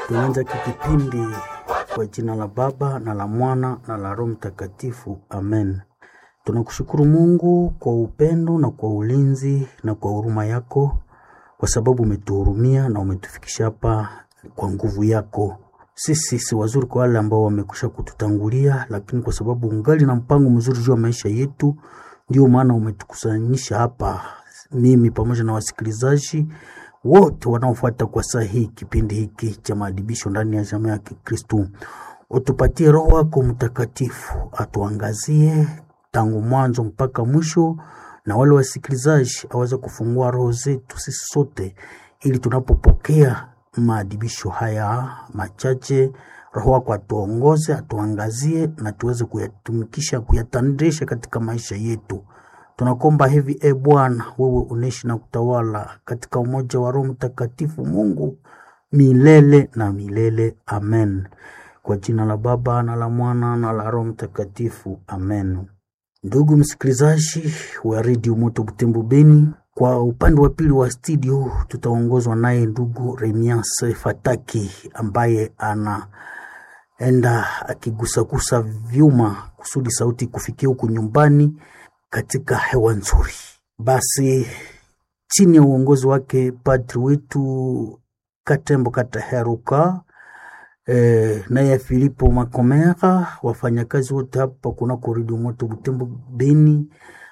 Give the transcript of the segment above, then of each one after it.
Tunaanza kipindi kwa jina la Baba na la Mwana na la Roho Mtakatifu, amen. Tunakushukuru Mungu kwa upendo na kwa ulinzi na kwa huruma yako, kwa sababu umetuhurumia na umetufikisha hapa kwa nguvu yako. Sisi si wazuri kwa wale ambao wamekwisha kututangulia, lakini kwa sababu ungali na mpango mzuri juu ya maisha yetu, ndio maana umetukusanyisha hapa, mimi pamoja na wasikilizaji wote wanaofuata kwa saa hii kipindi hiki cha maadibisho ndani ya jamaa ya Kikristu. Utupatie Roho wako Mtakatifu atuangazie tangu mwanzo mpaka mwisho, na wale wasikilizaji aweze kufungua roho zetu sisi sote, ili tunapopokea maadibisho haya machache, Roho wako atuongoze, atuangazie na tuweze kuyatumikisha, kuyatandisha katika maisha yetu. Tunakomba hivi e Bwana, wewe unaishi na kutawala katika umoja wa Roho Mtakatifu, Mungu milele na milele. Amen. Kwa jina la Baba na la Mwana na la Roho Mtakatifu, amen. Ndugu msikilizaji wa redio Moto Butembo Beni, kwa upande wa pili wa studio tutaongozwa naye ndugu Remias Fataki ambaye anaenda akigusagusa vyuma kusudi sauti kufikia huku nyumbani katika hewa nzuri. Basi chini ya uongozi wake padri wetu Katembo Kataheruka e, naye Filipo Makomera, wafanyakazi wote hapa kunako redio Moto Butembo Beni,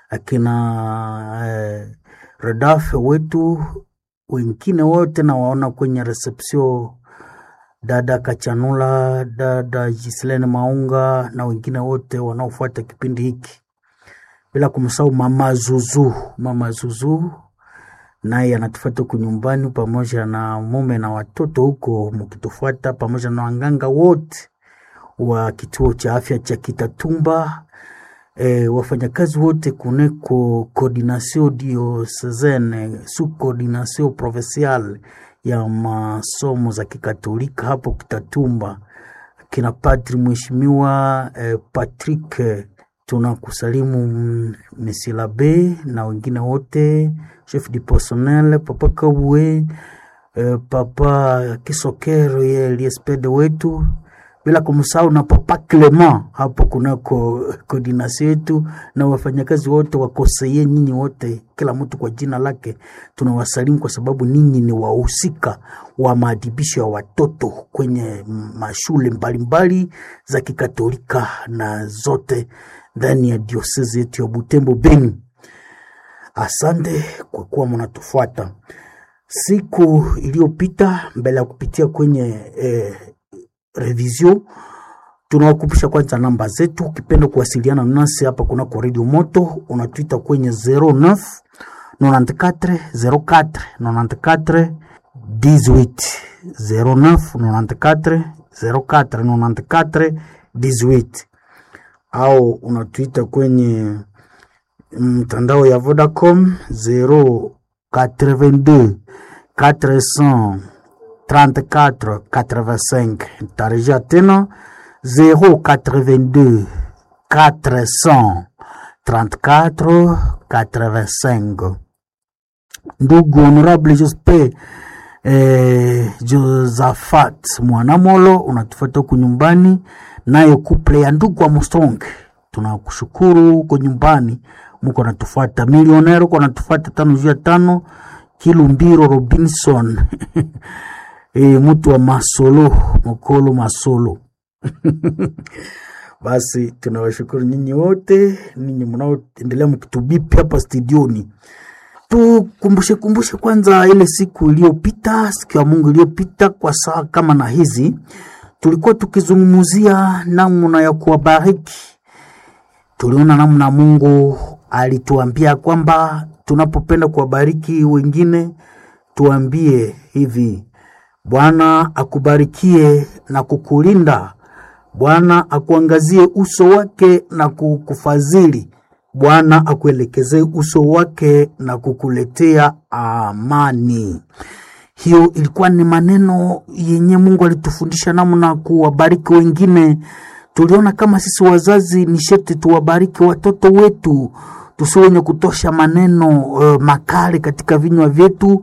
akina e, redafe wetu wengine wote na waona kwenye reception dada Kachanula, dada Gislene Maunga na wengine wote wanaofuata kipindi hiki bila kumsahau mama Zuzu. Mama Zuzu naye anatufuata huku nyumbani pamoja na mume na watoto huko mkitufuata, pamoja na wanganga wote wa kituo cha afya cha Kitatumba, e, wafanyakazi wote kuneko coordination diocesane su coordination provinciale ya masomo za kikatolika hapo Kitatumba, kina padri mheshimiwa e, Patrick tunakusalimu Mesilabe na wengine wote, chef du personnel papa Kabwe, eh, papa Kisokero ye liespede wetu, bila kumsahau na papa Clement hapo kunako koordinasi yetu na wafanyakazi wote wakoseye, nyinyi wote, kila mtu kwa jina lake, tunawasalimu kwa sababu ninyi ni wahusika wa maadibisho ya watoto kwenye mashule mbalimbali za kikatolika na zote ndani ya diosezi yetu ya Butembo Beni. Asante kwa kuwa mnatufuata. Siku iliyopita mbele ya kupitia kwenye eh, revision, tunawakumbusha kwanza namba zetu. Ukipenda kuwasiliana nasi hapa kunako Radio Moto, unatuita kwenye 09 94 04 94 18 09 94 04 94 18 au unatuita kwenye mtandao ya Vodacom 082 434 85. Tarejea tena 082 434 85. Ndugu Honorable Jospe eh, Josafat Mwanamolo unatufuata huku nyumbani nayo kuple ya ndugu Armstrong, tunakushukuru huko nyumbani, muko natufuata. Milionero uko natufuata tano juu ya tano. Kilumbiro Robinson e, mtu wa Masolo Mokolo Masolo basi tunawashukuru nyinyi wote, ninyi mnaoendelea mkitubipi hapa studioni. Tukumbushe kumbushe kwanza ile siku iliyopita, siku ya Mungu iliyopita, kwa saa kama na hizi tulikuwa tukizungumzia namna ya kuwabariki. Tuliona namna Mungu alituambia kwamba tunapopenda kuwabariki wengine, tuambie hivi: Bwana akubarikie na kukulinda, Bwana akuangazie uso wake na kukufadhili, Bwana akuelekezee uso wake na kukuletea amani. Hiyo ilikuwa ni maneno yenye Mungu alitufundisha namna kuwabariki wengine. Tuliona kama sisi wazazi ni sharti tuwabariki watoto wetu, tusiwe wenye kutosha maneno uh, makali katika vinywa vyetu,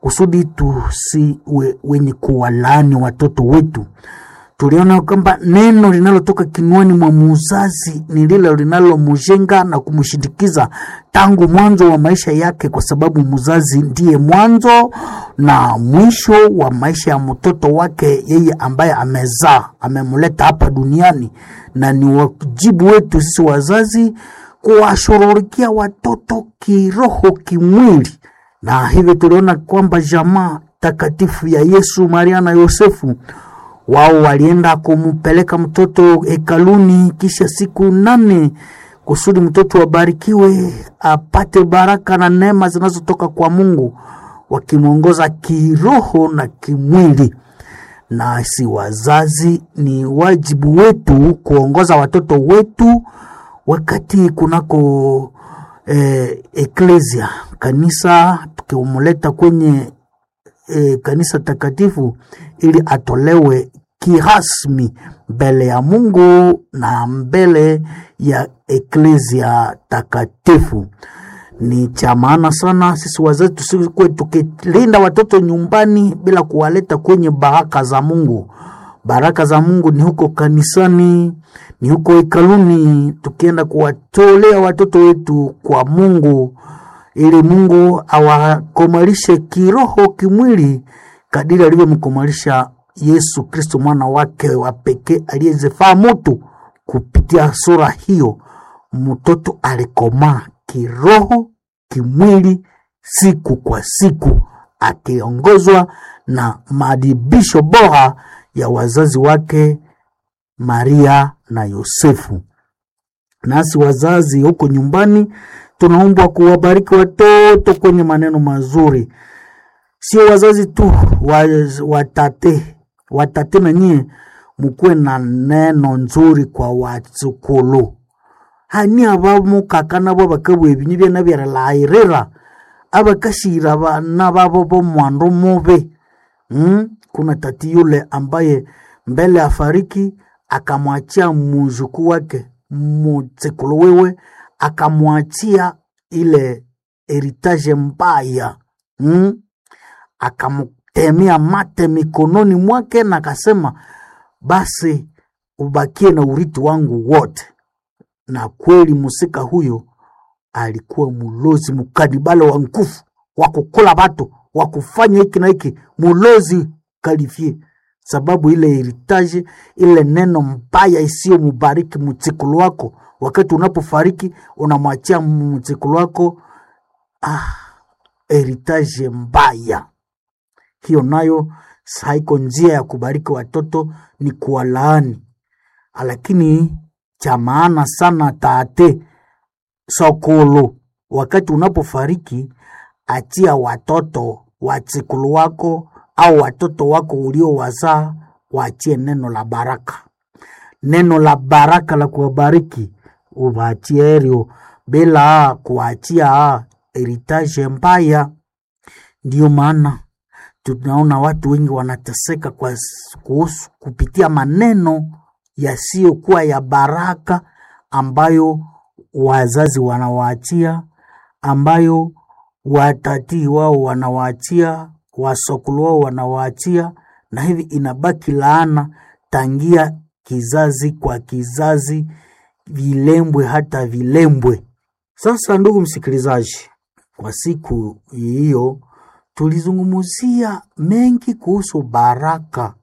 kusudi tusiwe wenye kuwalaani watoto wetu. Tuliona kwamba neno linalotoka kinywani mwa muzazi ni lile linalomjenga na kumshindikiza tangu mwanzo wa maisha yake, kwa sababu muzazi ndiye mwanzo na mwisho wa maisha ya mtoto wake, yeye ambaye amezaa, amemleta hapa duniani, na ni wajibu wetu sisi wazazi kuwashughulikia watoto kiroho, kimwili, na hivyo tuliona kwamba jamaa takatifu ya Yesu, Maria na Yosefu wao walienda kumpeleka mtoto hekaluni kisha siku nane kusudi mtoto abarikiwe apate baraka na neema zinazotoka kwa Mungu, wakimwongoza kiroho na kimwili. Na si wazazi, ni wajibu wetu kuongoza watoto wetu wakati kunako eh, eklesia kanisa, tukimleta kwenye e, kanisa takatifu ili atolewe kirasmi mbele ya Mungu na mbele ya eklesia takatifu. Ni cha maana sana sisi wazazi tusikuwe tukilinda watoto nyumbani bila kuwaleta kwenye baraka za Mungu. Baraka za Mungu ni huko kanisani, ni huko hekaluni, tukienda kuwatolea watoto wetu kwa Mungu ili Mungu awakomalishe kiroho, kimwili kadiri alivyomkomalisha Yesu Kristo mwana wake wa pekee aliyezifaa mutu. Kupitia sura hiyo, mtoto alikomaa kiroho, kimwili, siku kwa siku, akiongozwa na maadibisho bora ya wazazi wake Maria na Yosefu. Nasi wazazi huko nyumbani tunaumbwa kuwabariki watoto kwenye maneno mazuri, sio wazazi tu, watate watate na nyie mukuwe na neno nzuri kwa watsukulu hani abamukaka nabo bakabwa ebinyu byana byaralairira abakashira bana babo bomwandu mubi mm? kuna tati yule ambaye mbele afariki akamwachia muzukuu wake mutsikulu wewe akamwachia ile heritage mbaya mm? akamtemea mate mikononi mwake na akasema basi ubakie na urithi wangu wote. Na kweli musika huyo alikuwa mulozi mukadibale wa nguvu wa kukula batu wa kufanya hiki na hiki, mulozi kalifie sababu ile heritage ile neno mbaya isiyo mubariki mutsikulu wako wakati unapofariki unamwachia mtsikulu wako ah, heritage mbaya hiyo. Nayo haiko njia ya kubariki watoto, ni kuwalaani. Lakini cha maana sana tate sokolo, wakati unapofariki, achia watoto watsikulu wako au watoto wako uliowazaa, waachie neno la baraka, neno la baraka la kuwabariki uvaachie erio bila kuachia heritage mbaya. Ndiyo maana tunaona watu wengi wanateseka kwa kuhusu kupitia maneno yasiyokuwa ya baraka ambayo wazazi wanawaachia, ambayo watatii wao wanawaachia, wasokulu wao wanawaachia, na hivi inabaki laana tangia kizazi kwa kizazi vilembwe hata vilembwe. Sasa ndugu msikilizaji, kwa siku hiyo tulizungumzia mengi kuhusu baraka.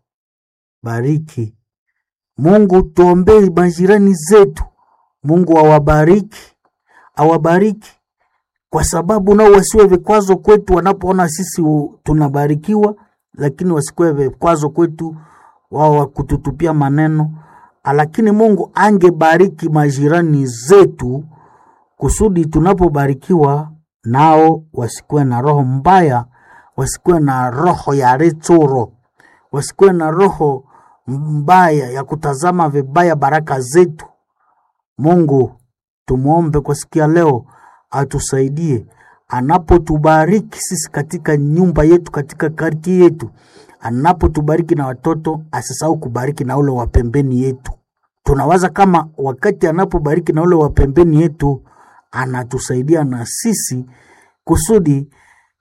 Bariki Mungu, tuombee majirani zetu, Mungu awabariki, awabariki kwa sababu nao wasiwe vikwazo kwetu wanapoona sisi tunabarikiwa, lakini wasikuwe vikwazo kwetu wao wakututupia maneno lakini Mungu angebariki majirani zetu kusudi tunapobarikiwa nao wasikuwe na roho mbaya, wasikuwe na roho ya rechoro, wasikuwe na roho mbaya ya kutazama vibaya baraka zetu. Mungu tumwombe kwa siku ya leo atusaidie anapotubariki sisi katika nyumba yetu, katika karti yetu anapotubariki na watoto asisahau kubariki na ule wa pembeni yetu. Tunawaza kama wakati anapobariki na ule wa pembeni yetu anatusaidia na sisi kusudi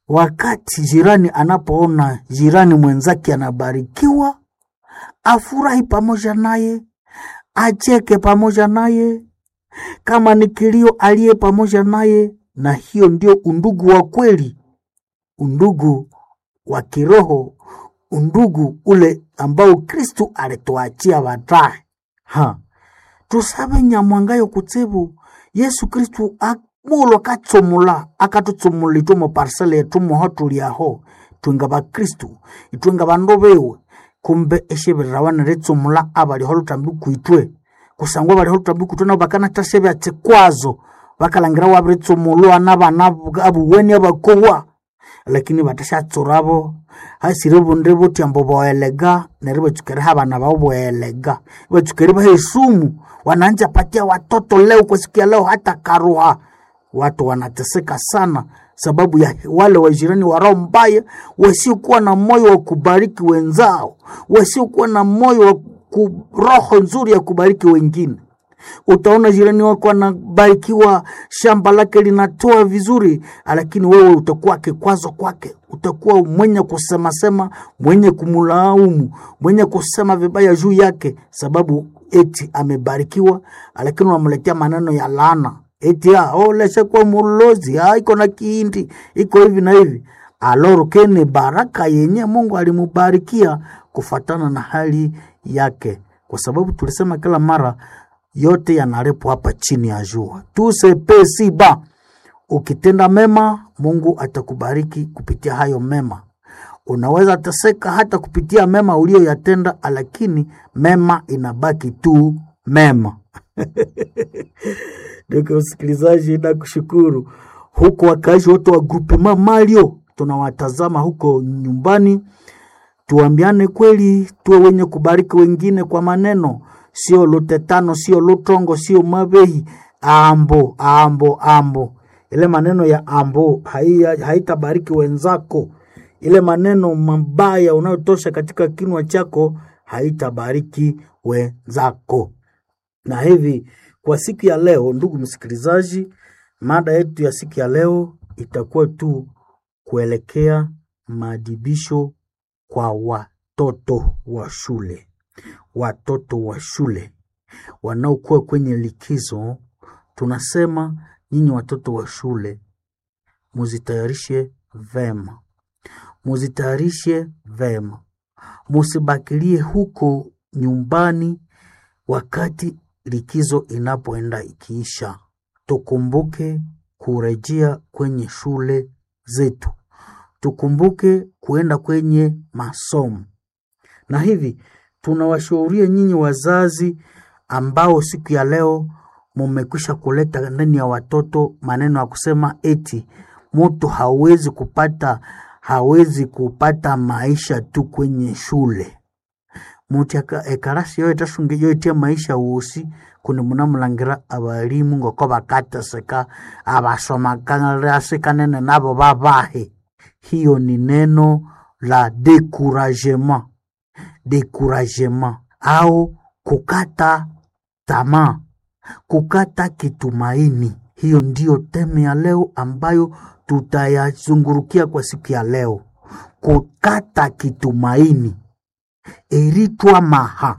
wakati jirani anapoona jirani mwenzake anabarikiwa, afurahi pamoja naye, acheke pamoja naye, kama ni kilio aliye pamoja naye, na hiyo ndio undugu wa kweli, undugu wa kiroho, undugu ule ambao Kristu alituachia baadaye. Ha, tusabe nyamwangayo kutsibu Yesu Kristu mulo akatsumula akatutsumula itwe parsele yetu moho tuliaho twenga bakristu itwenga bandu bewe kumbe eshebirira baniritsumula abaliho lutambi kwitwe kusangwa baliho lutambi kwitwe nabo bakanatashe byatsikwazo bakalangira wabiritsumulwa nabana abuweni abakowa lakini batashatsurabo hasire bunde buti ambo boelega neri bachukere habana bao boelega bachukere bahesumu wananja patia watoto leo kusikia leo hata karuha watu wanateseka sana sababu ya wale wajirani wa roho mbaya wasiokuwa na moyo wa kubariki wenzao wasiokuwa na moyo wa ku, roho nzuri ya kubariki wengine utaona jirani wako anabarikiwa shamba lake linatoa vizuri lakini wewe utakuwa kikwazo kwake utakuwa mwenye kusemasema mwenye kumlaumu mwenye kusema vibaya juu yake sababu eti amebarikiwa lakini unamletea maneno ya laana eti ah, oh, lesha kwa mulozi ah, iko na kiindi iko hivi na hivi aloro kene baraka yenye mungu alimubarikia kufatana na hali yake kwa sababu tulisema kila mara yote yanarepwa hapa chini ya jua tusepesiba ukitenda mema mungu atakubariki kupitia hayo mema unaweza teseka hata kupitia mema uliyoyatenda lakini mema inabaki tu mema ndugu msikilizaji na kushukuru huko wakaishi wote wa grupe mamalio tunawatazama huko nyumbani tuambiane kweli tuwe wenye kubariki wengine kwa maneno sio lutetano sio lutongo sio mabehi ambo ambo ambo ile maneno ya ambo haitabariki wenzako ile maneno mabaya unayotosha katika kinwa chako haitabariki wenzako na hivi kwa siku ya leo ndugu msikilizaji mada yetu ya siku ya leo itakuwa tu kuelekea maadibisho kwa watoto wa shule watoto wa shule wanaokuwa kwenye likizo tunasema nyinyi watoto wa shule muzitayarishe vema muzitayarishe vema musibakilie huko nyumbani wakati likizo inapoenda ikiisha tukumbuke kurejea kwenye shule zetu tukumbuke kuenda kwenye masomo na hivi tunawashauria nyinyi wazazi ambao siku ya leo mumekwisha kuleta ndani ya watoto maneno ya kusema eti mtu hawezi kupata hawezi kupata maisha tu kwenye shule muti ekarasi yo etasunge yo etia maisha wosi kuni munamulangira abalimu ngoko bakateseka abasomakanasikanene nabo babahe hiyo ni neno la decouragement decouragement au kukata tamaa kukata kitumaini hiyo ndiyo teme ya leo ambayo tutayazungurukia kwa siku ya leo kukata kitumaini eritwa maha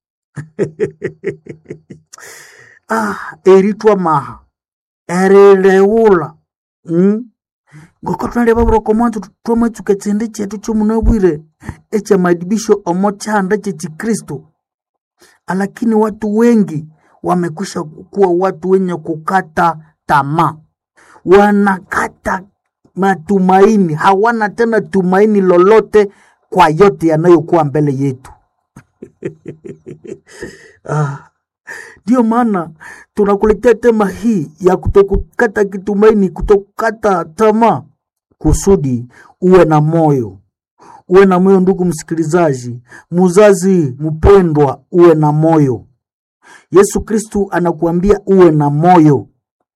ah, eritwa maha erileula mm? ngoko twaleva vuroko mwanzo twamwetsuka tsindi chetu chomunabwire echa madibisho omo chanda chechikristo lakini watu wengi wamekwisha kuwa watu wenye kukata tamaa wanakata matumaini hawana tena tumaini lolote kwa yote yanayokuwa mbele yetu ndio ah, maana tunakuletea tema hii ya kutokukata kitumaini kutokukata tamaa kusudi uwe na moyo uwe na moyo ndugu msikilizaji muzazi mpendwa uwe na moyo yesu kristu anakuambia uwe na moyo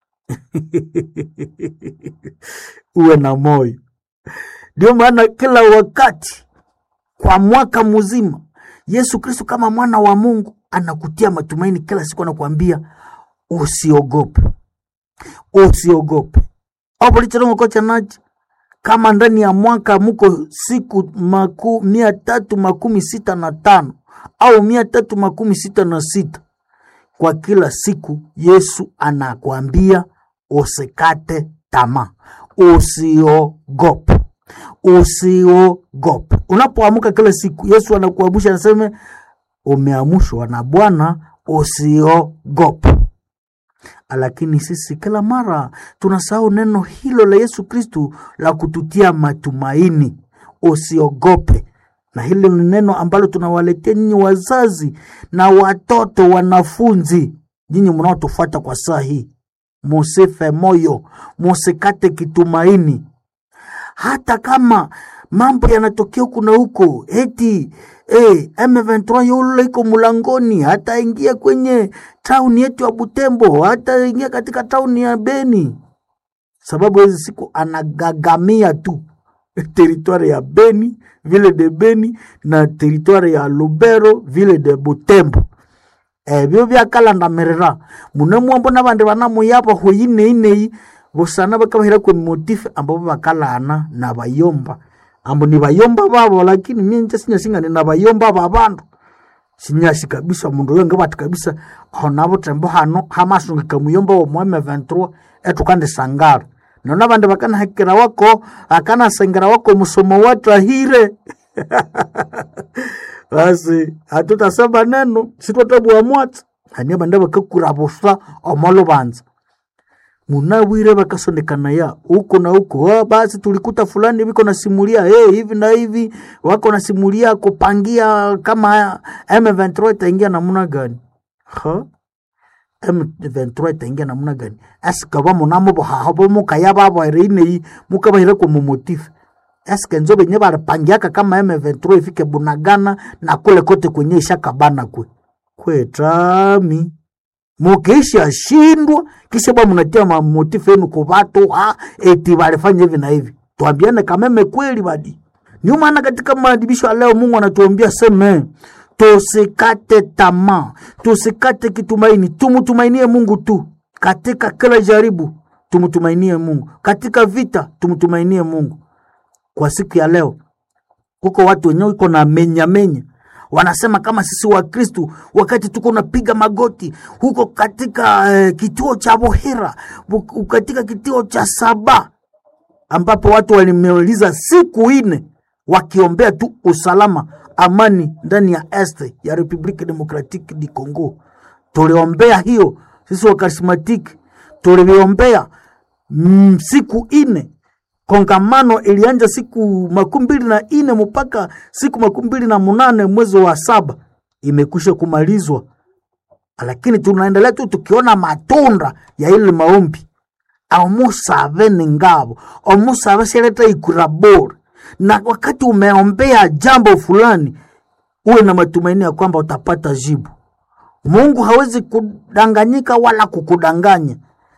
uwe na moyo ndio maana kila wakati kwa mwaka mzima yesu kristu kama mwana wa mungu anakutia matumaini kila siku anakuambia usiogope usiogope opolichilongo kocha nachi kama ndani ya mwaka muko siku maku, mia tatu makumi sita na tano au mia tatu makumi sita na sita kwa kila siku yesu anakwambia usikate tamaa usiogope usiogope unapoamka kila siku yesu anakuamsha anasema umeamshwa na bwana usiogope lakini sisi kila mara tunasahau neno hilo la yesu kristu la kututia matumaini usiogope na hilo ni neno ambalo tunawaletea nyinyi wazazi na watoto wanafunzi nyinyi mnaotufuata kwa saa hii musife moyo musikate kitumaini hata kama mambo yanatokea huku na huko eti eh, M23 yule iko mulangoni, hata ingia kwenye tauni yetu ya Butembo, hata ingia katika tauni ya Beni, sababu hizi siku anagagamia tu teritwari ya Beni vile de Beni na teritwari ya Lubero vile de Butembo ebyo byakalandamirira munemwambo nabandi banamuyapa huyineyineyi busana bakabahira kwe motife ambabo bakalana na bayomba ambo ni bayomba babo lakini mie nje sinyasingani na bayomba babandu sinyashi kabisa mundu oyo ngabati kabisa aho nabo tembo hano hamasungika muyomba wo mweme 23 etukande sangara nona abandi bakanahekera wako akanasengera wako musomo watu ahire basi hatutasema neno sitwatabua mwatsa hani abandi bakakura busa omolubanza munawire bakasondekana ya huko na huko ah, basi tulikuta fulani viko nasimulia hey, hivi na hivi wako nasimulia kupangia kama M23 itaingia namna gani ha M23 itaingia namna gani asikaba munamo bohahabo mukaya babo ereinei mukabahira kwa mumotifu eske nzo benye baripangiaka kama M23 ifike Bunagana na kule kote kwenye ishakabana kwe kwetami mukisha shindwa kisha bwa mnatia mamotifu yenu kwa watu ah, eti walifanya hivi na hivi. Tuambiane kameme kweli badi. Ndio maana katika maadibisho ya leo Mungu anatuambia seme, tusikate tamaa, tusikate kitumaini, tumtumainie Mungu tu katika kila jaribu, tumtumainie Mungu katika vita, tumtumainie Mungu. Kwa siku ya leo huko watu wenyewe iko na menya menya wanasema kama sisi wa Kristu wakati tuko napiga magoti huko katika eh, kituo cha Bohera bu- katika kituo cha Saba ambapo watu walimeuliza siku ine wakiombea tu usalama, amani ndani ya este ya Republique Democratique du Congo. Tuliombea hiyo sisi wa karismatiki, tuliombea mm, siku ine kongamano ilianja siku makumi mbili na ine mpaka siku makumi mbili na munane mwezi wa saba imekwisha kumalizwa, lakini tunaendelea tu tukiona matunda ya ile maombi. Omusave ni ngabo, omusave sheleta ikura bora, na wakati umeombea jambo fulani, uwe na matumaini ya kwamba utapata jibu. Mungu hawezi kudanganyika wala kukudanganya.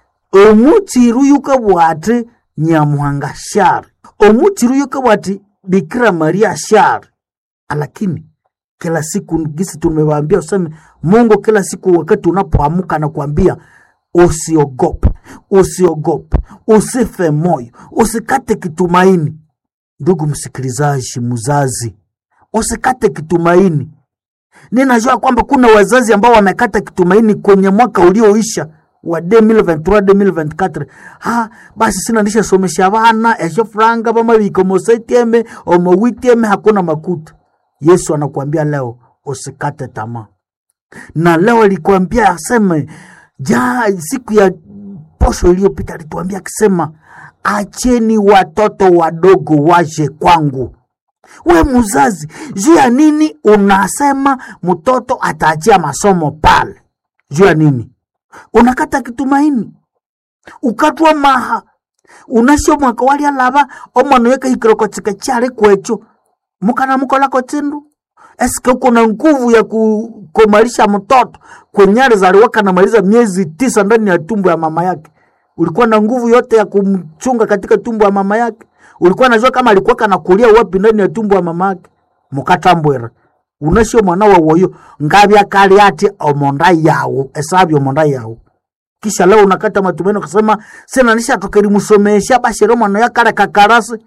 Omutsiru yuka bwate nyamuhanga shari omutsiru yuka bwati bikira maria shari lakini kila siku gisi tumewaambia useme mungu kila siku wakati unapoamka na kuambia usiogope usiogope usife moyo usikate kitumaini ndugu msikilizaji mzazi usikate kitumaini ninajua kwamba kuna wazazi ambao wamekata kitumaini kwenye mwaka ulioisha wa 2023 2024 ha basi sina ndisha somesha bana esho franga bama biko mosetieme omowitieme hakuna makuta yesu anakuambia leo usikate tamaa na leo alikwambia aseme ja siku ya posho iliyopita alituambia akisema acheni watoto wadogo waje kwangu we mzazi juu ya nini unasema mtoto ataachia masomo pale juu ya nini unakata kitumaini ukatwa maha unasio mwaka walia lava omwana weka hikiroko chika chale kwecho mukana mukolako chindu eske uko na nguvu ya kukomalisha mtoto kwenyale zaliwaka namaliza miezi tisa ndani ya tumbo ya mama yake ulikuwa na nguvu yote ya kumchunga katika tumbo ya mama yake ulikuwa najua kama alikuwa kana kulia wapi ndani ya tumbo ya mama yake mukatambwera unasio mwana wa woyo ngabya kali ati omonda yawo esabya omonda yawo kisha leo unakata matumaini ukasema sina nisha tukerimusomesha basi leo mwana yakale kakarasi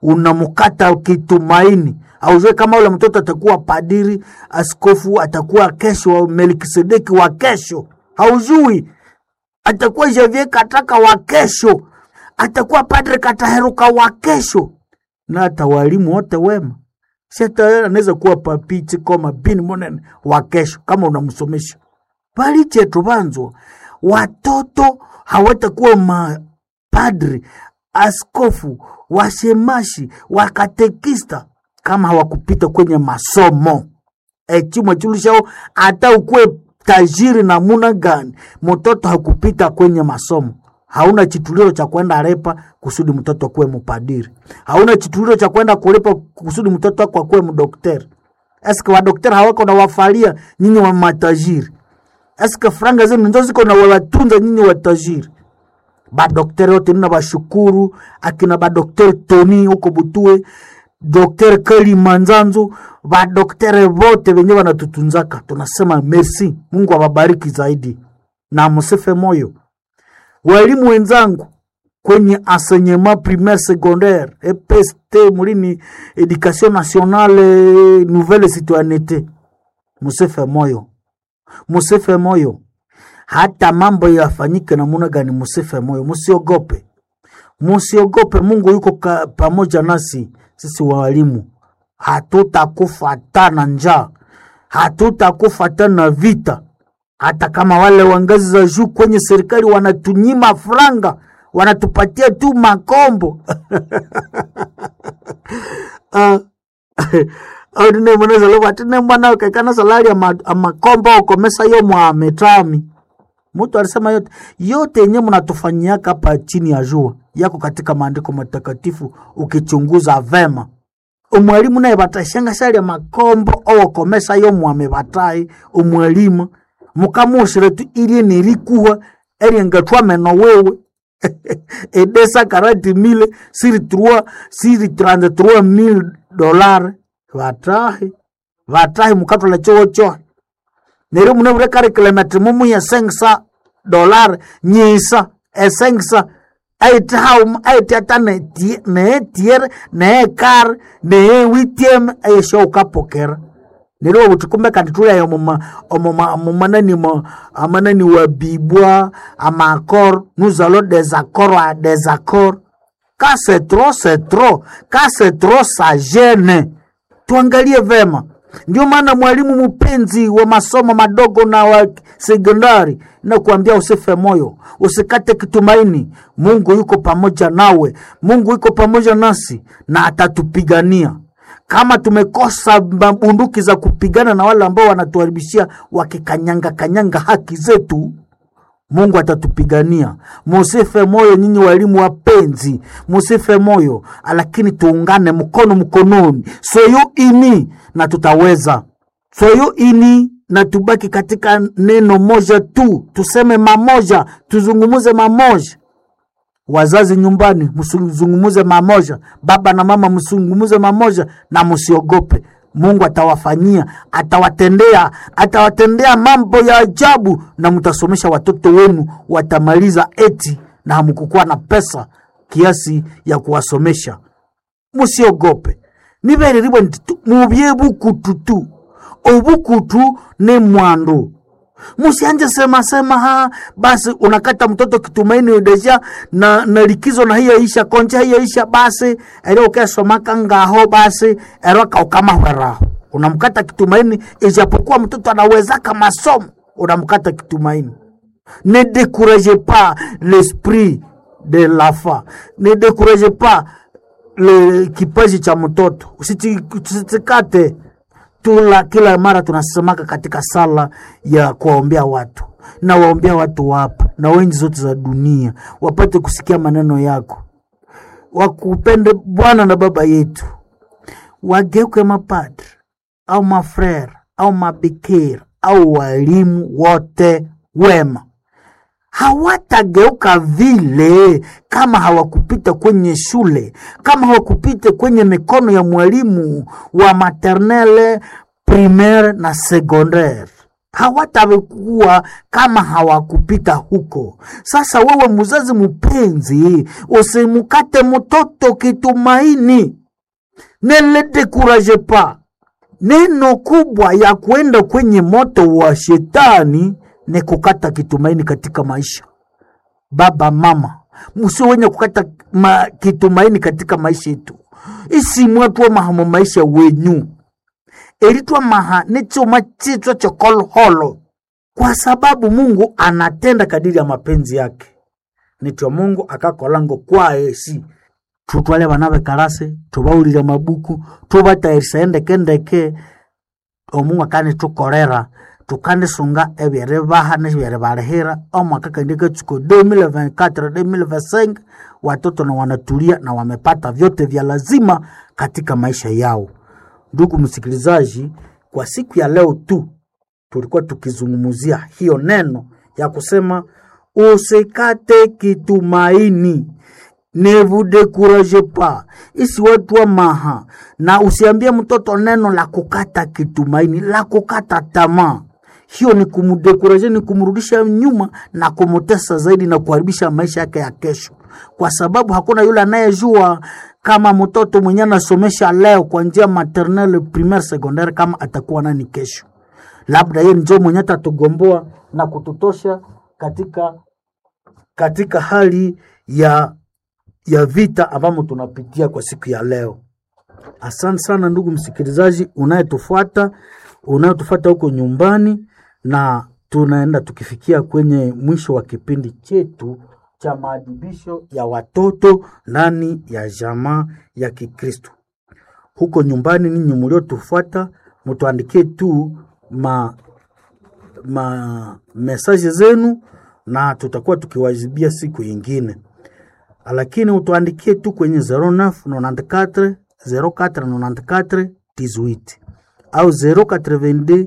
unamkata kitumaini aujue kama ule mtoto atakuwa padiri askofu atakuwa kesho melkisedeki wa kesho haujui atakuwa javier kataka wa kesho atakuwa padre kataheruka wa kesho na hata walimu wote wema sata anaweza kuwa papichi koma bini monene wa kesho kama unamsomesha pali chetu vanzwa watoto hawatakuwa mapadri askofu washemashi wakatekista kama hawakupita kwenye masomo echimwe chulushao hata ukuwe tajiri namuna gani mtoto hakupita kwenye masomo hauna chituliro cha kwenda repa kusudi mtoto akuwe mpadiri hauna chituliro cha kwenda kulipa kusudi mtoto wako akuwe mdokteri eske wadokteri hawako na wafalia nyinyi wa matajiri eske franga zenu ndo ziko na wawatunza nyinyi watajiri badokteri wote nina bashukuru akina badokteri toni huko butue dokteri kali manzanzu badokteri vote venye wanatutunzaka tunasema merci mungu awabariki zaidi na msife moyo walimu wenzangu kwenye enseignement primaire secondaire EPST mulini education nationale nouvelle citoyenneté musife moyo musife moyo hata mambo yafanyike namuna gani musife moyo musiogope musiogope mungu yuko ka, pamoja nasi sisi walimu hatutakufa tana njaa hatutakufa tana vita hata kama wale wa ngazi za juu kwenye serikali wanatunyima franga wanatupatia tu makombo Ah, au dine mweneza lobo atine mwana ukekana salari ya ma- ya makombo ukomesa yo mwametami mutu alisema yote yote yenye mnatufanyiaka hapa chini ya jua yako katika maandiko matakatifu ukichunguza vema umwalimu naye batashanga shali ya makombo owokomesa yo mwame batai umwalimu mukamushire tu irie nirikuwa eriengatwa meno wewe edesa karati mile siri trois siri trente trois mille dollar vatahi vatahi mukatwala chowo chohe neri mune vure kari kilometri mumu ya sengsa dollar nyisa esengsa aite haum aite ata nee tier nee kar nee witiem aisho ukapokera neri wabuti kumbe kandi tulayo mumanani amanani wa bibwa amakor nous allons des accords à des accords ka c'est trop c'est trop ka c'est trop ça gêne tuangalie vema ndio maana mwalimu mpenzi wa masomo madogo na wa sekondari na kuambia usife moyo usikate kitumaini mungu yuko pamoja nawe mungu yuko pamoja nasi na atatupigania kama tumekosa bunduki za kupigana na wale ambao wanatuharibishia wakikanyanga kanyanga haki zetu mungu atatupigania musife moyo nyinyi walimu wapenzi musife moyo lakini tuungane mkono mkononi soyo ini na tutaweza soyo ini na tubaki katika neno moja tu tuseme mamoja tuzungumuze mamoja wazazi nyumbani msizungumuze mamoja baba na mama msizungumuze mamoja na msiogope mungu atawafanyia atawatendea atawatendea mambo ya ajabu na mtasomesha watoto wenu watamaliza eti na hamkukuwa na pesa kiasi ya kuwasomesha musiogope nibererirwe ntitu mubye bukutu tu obukutu ni mwandu musianje sema sema ha basi unakata mtoto kitumaini deja na, na likizo na hiyo isha konja hiyo isha basi ero ukesomaka ngaho basi ero kaukamahweraho unamkata kitumaini ijapokuwa mtoto anawezaka masomo unamkata kitumaini ne découragez pas l'esprit de l'enfant ne découragez pas le kipaji cha mtoto usitikate tula kila mara tunasemaka katika sala ya kuwaombea watu na waombea watu wapa na wengi zote za dunia wapate kusikia maneno yako wakupende bwana na baba yetu wageuke mapadri au mafrere au mabikira au walimu wote wema hawatageuka vile kama hawakupita kwenye shule, kama hawakupita kwenye mikono ya mwalimu wa maternelle, primaire na secondaire. hawatakuwa kama hawakupita huko. Sasa wewe mzazi mpenzi, usimukate mtoto kitumaini, ne le dekuraje pa. Neno kubwa ya kwenda kwenye moto wa shetani ni kukata kitumaini katika maisha. Baba mama, musio wenye kukata ma, kitumaini katika maisha yetu isimwatwa mahamo maisha wenyu eritwa maha ni chuma chitwa chokolholo kwa sababu mungu anatenda kadiri ya mapenzi yake nitwa mungu akakolango kwaesi tutwale bana bekarase tubaulile mabuku tubatayirisa endekendeke omungu akanitukorera tukanisunga ebyeri baha nebyeri balihira omwaka kandi katsuko 2024 2025 watoto na wanatulia na wamepata vyote vya lazima katika maisha yao ndugu msikilizaji kwa siku ya leo tu tulikuwa tukizungumzia hiyo neno ya kusema usikate kitumaini ne vous découragez pas isiwetwa maha na usiambie mtoto neno la kukata kitumaini la kukata tamaa hiyo ni kumdekuraje ni kumrudisha nyuma na kumutesa zaidi na kuharibisha maisha yake ya kesho kwa sababu hakuna yule anayejua kama mtoto mwenye anasomesha leo kwa njia maternelle primaire secondaire kama atakuwa nani kesho labda yeye njo mwenye atatugomboa na kututosha katika katika hali ya ya vita ambamo tunapitia kwa siku ya leo asante sana ndugu msikilizaji unayetufuata unayetufuata huko nyumbani na tunaenda tukifikia kwenye mwisho wa kipindi chetu cha maadibisho ya watoto ndani ya jamaa ya kikristo huko nyumbani ninyi mliotufuata mtuandikie tu ma, ma mesaje zenu na tutakuwa tukiwajibia siku yingine lakini utuandikie tu kwenye 0994 0494 18 au 082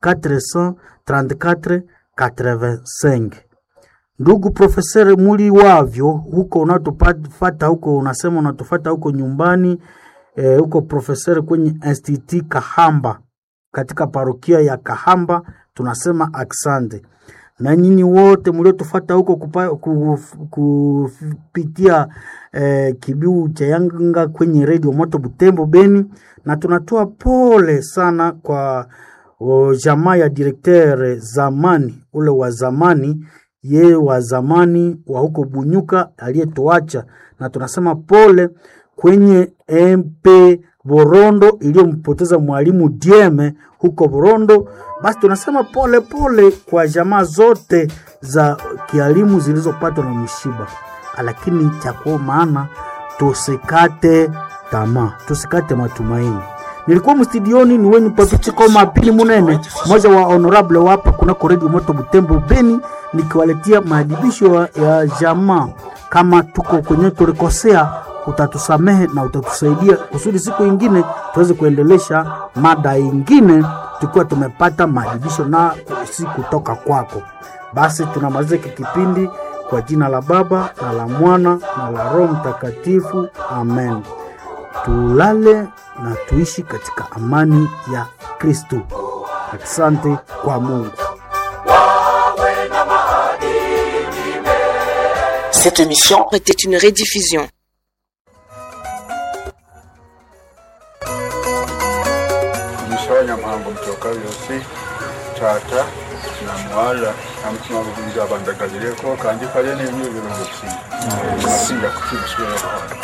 434 85 ndugu profesere muli wavyo huko unatufata huko unasema unatufata huko nyumbani eh, huko profesere kwenye institut kahamba katika parokia ya kahamba tunasema aksande na nyinyi wote mliotufata huko kupa, kuf, kupitia eh, kibiu cha yanga kwenye redio moto butembo beni na tunatoa pole sana kwa o, jamaa ya direkteur zamani ule wa zamani ye wa zamani wa huko bunyuka aliyetuacha na tunasema pole kwenye mp Borondo iliyompoteza mwalimu Dieme huko Borondo. Basi tunasema pole pole kwa jamaa zote za kialimu zilizopatwa na mshiba, lakini cha kwa maana tusikate tamaa, tusikate matumaini. Nilikuwa mstudioni ni wenyu papichiko mapili munene moja wa honorable wapa kunako redio moto Butembo Beni, nikiwaletea maadibisho ya jamaa. Kama tuko kwenye tulikosea utatusamehe na utatusaidia kusudi siku ingine tuweze kuendelesha mada ingine tukiwa tumepata maadibisho na si kutoka kwako. Basi tunamaliza hiki kipindi kwa jina la Baba na la Mwana na la Roho Mtakatifu, amen. Tulale na tuishi katika amani ya Kristo. Asante kwa Mungu. Cette émission était une rediffusion. Mshonya mhambo mtoka yosi tata na mwala na mutima gubiza abandagalireko kandi kale n'ibyo birungo kusinga kusinga kukimuswera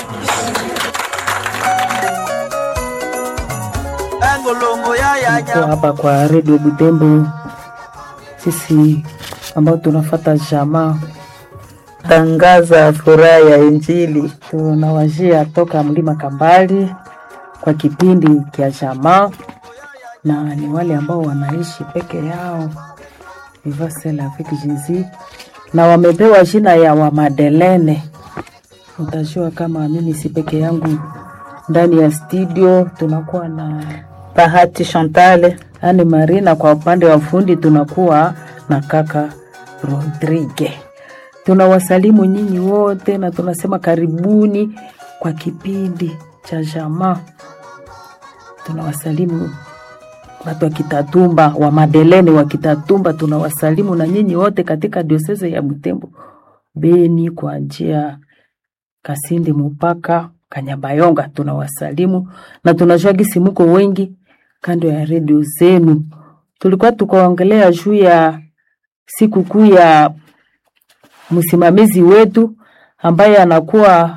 Tuko hapa kwa redio Butembo, sisi ambao tunafata jamaa tangaza furaha ya Injili. tunawajia toka mlima Kambali kwa kipindi kya jamaa, na ni wale ambao wanaishi peke yao vivasel avec Jésus, na wamepewa jina ya Wamadelene. Utajua kama mimi si peke yangu ndani ya studio, tunakuwa na Bahati Chantal Ani Marina kwa upande wa fundi tunakuwa na kaka Rodrigue. Tunawasalimu nyinyi wote na tunasema karibuni kwa kipindi cha jamaa. Tunawasalimu watu wa Kitatumba wa Madelene wa Kitatumba, tunawasalimu na nyinyi wote katika dioseze ya Butembo, Beni kwa njia Kasindi mpaka Kanyabayonga, tunawasalimu na tunajua gisi muko wengi kando ya redio zenu. Tulikuwa tukaongelea juu ya sikukuu ya msimamizi wetu ambaye anakuwa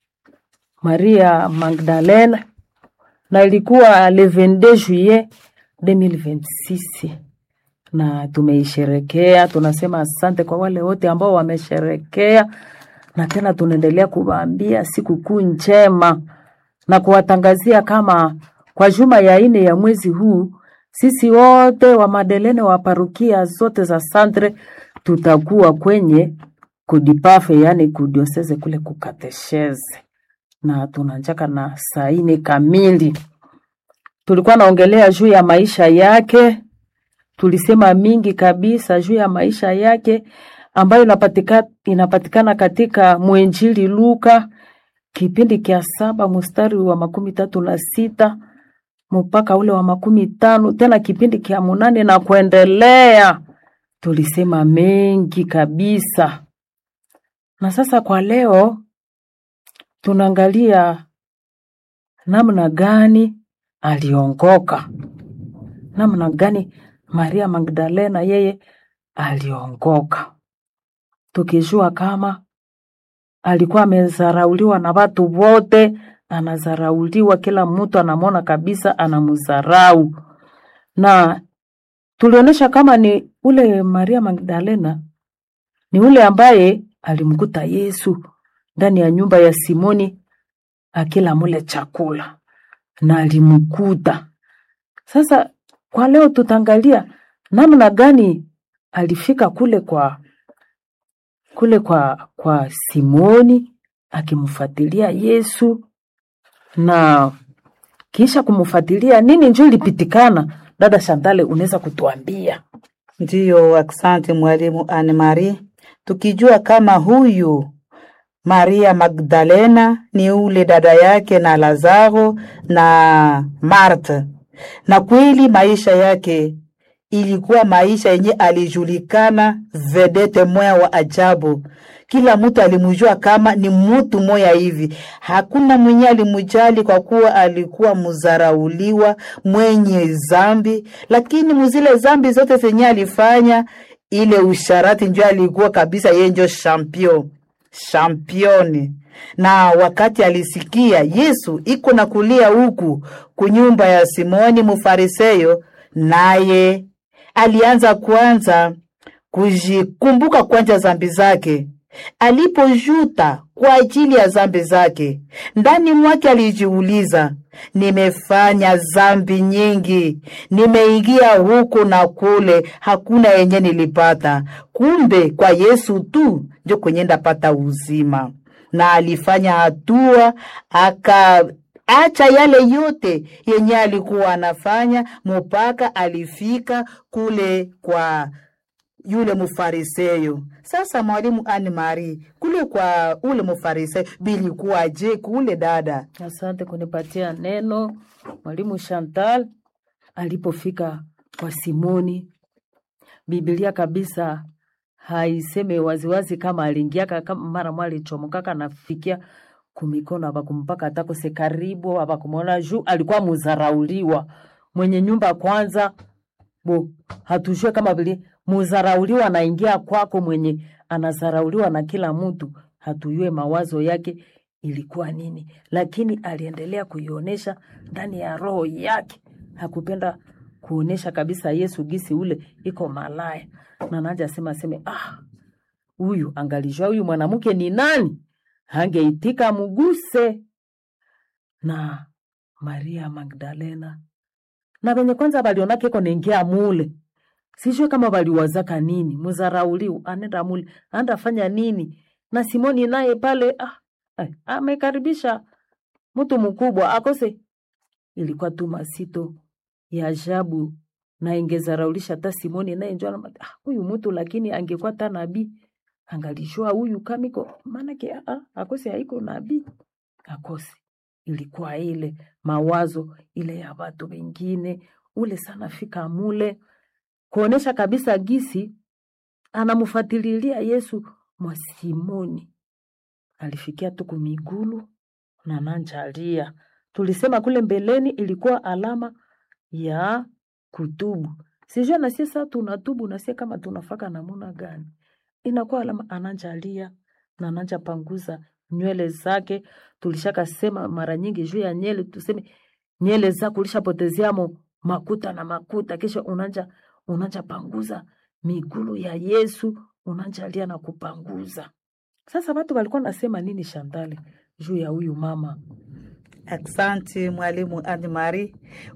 Maria Magdalena na ilikuwa le 22 juillet 2026 na tumeisherekea. Tunasema asante kwa wale wote ambao wamesherekea, na tena tunaendelea kuwaambia sikukuu njema na kuwatangazia kama kwa juma ya ine ya mwezi huu sisi wote wa Madelene wa parukia zote za Santre tutakuwa kwenye kudipafe, yani kudioseze kule kukatesheze, na tunanjaka na saa ine kamili. Tulikuwa naongelea juu ya maisha yake, tulisema mingi kabisa juu ya maisha yake ambayo inapatika, inapatikana katika mwenjili Luka kipindi kia saba mstari wa makumi tatu na sita mpaka ule wa makumi tano tena kipindi kia munane na kuendelea. Tulisema mengi kabisa, na sasa kwa leo tunaangalia namna gani aliongoka, namna gani Maria Magdalena yeye aliongoka, tukijua kama alikuwa amezarauliwa na watu wote, anazarauliwa, kila mtu anamwona kabisa anamzarau, na tulionyesha kama ni ule Maria Magdalena ni ule ambaye alimkuta Yesu ndani ya nyumba ya Simoni akila mule chakula na alimkuta. Sasa kwa leo tutaangalia namna gani alifika kule kwa kule kwa kwa Simoni akimfuatilia Yesu na kisha kumfuatilia nini njoo ilipitikana. Dada Shantale, unaweza kutuambia? Ndiyo, asante mwalimu Anne Marie. Tukijua kama huyu Maria Magdalena ni ule dada yake na Lazaro na Marta, na kweli maisha yake ilikuwa maisha yenye alijulikana vedete moya wa ajabu. Kila mtu alimujua kama ni mutu moya hivi, hakuna mwenye alimujali kwa kuwa alikuwa muzarauliwa mwenye zambi, lakini muzile zambi zote zenye alifanya ile usharati njo alikuwa kabisa yeye njo champion championi. Na wakati alisikia Yesu iko na kulia huku kunyumba ya Simoni Mufariseyo, naye alianza kwanza kujikumbuka kwanja zambi zake. Alipojuta kwa ajili ya zambi zake, ndani mwake alijiuliza, nimefanya zambi nyingi, nimeingia huku na kule, hakuna yenye nilipata. Kumbe kwa Yesu tu njo kwenye ndapata uzima. Na alifanya hatua aka acha yale yote yenye alikuwa anafanya mpaka alifika kule kwa yule mufariseyo. Sasa mwalimu Anne Marie, kule kwa ule mufariseyo bilikuwaje kule dada? Asante kunipatia neno mwalimu Chantal. Alipofika kwa Simoni, Biblia kabisa haiseme waziwazi kama aliingiaka kama mara mwa alichomokaka nafikia kumikono abakumpaka atakose karibu abakumwona juu alikuwa muzarauliwa mwenye nyumba kwanza bo hatujue kama vile muzarauliwa anaingia kwako mwenye anazarauliwa na kila mtu hatujue mawazo yake ilikuwa nini lakini aliendelea kuionyesha ndani ya roho yake hakupenda kuonesha kabisa yesu gisi ule iko malaya na naja sema aseme ah huyu angalijua huyu mwanamke ni nani hangeitika muguse na maria magdalena na venye kwanza balionake iko naingia mule sijue kama baliwazaka nini muzarauliu anenda mule andafanya nini na simoni naye pale ah, eh, amekaribisha mtu mkubwa akose ilikuwa tu masito ya ajabu na ingezaraulisha hata simoni naye njo anama- ah, huyu mtu lakini angekuwa ta nabii angalishwa huyu kamiko maanake ah, ah, akose haiko nabii akose ilikuwa ile mawazo ile ya watu wengine ule sana fika mule kuonesha kabisa gisi anamfuatililia Yesu mwa Simoni alifikia tu kumigulu na nanjalia. Tulisema kule mbeleni ilikuwa alama ya kutubu. Sijua na sisi sasa tunatubu na sisi kama tunafaka namuna gani? Inakuwa alama ananjalia na ananja panguza nywele zake. Tulishaka sema mara nyingi juu ya nywele, tuseme nywele zako ulishapotezeamo makuta na makuta, kisha unanja unanja panguza migulu ya Yesu, unanjalia na kupanguza. Sasa watu walikuwa nasema nini Shantale juu ya huyu mama? Aksanti mwalimu Anne Marie.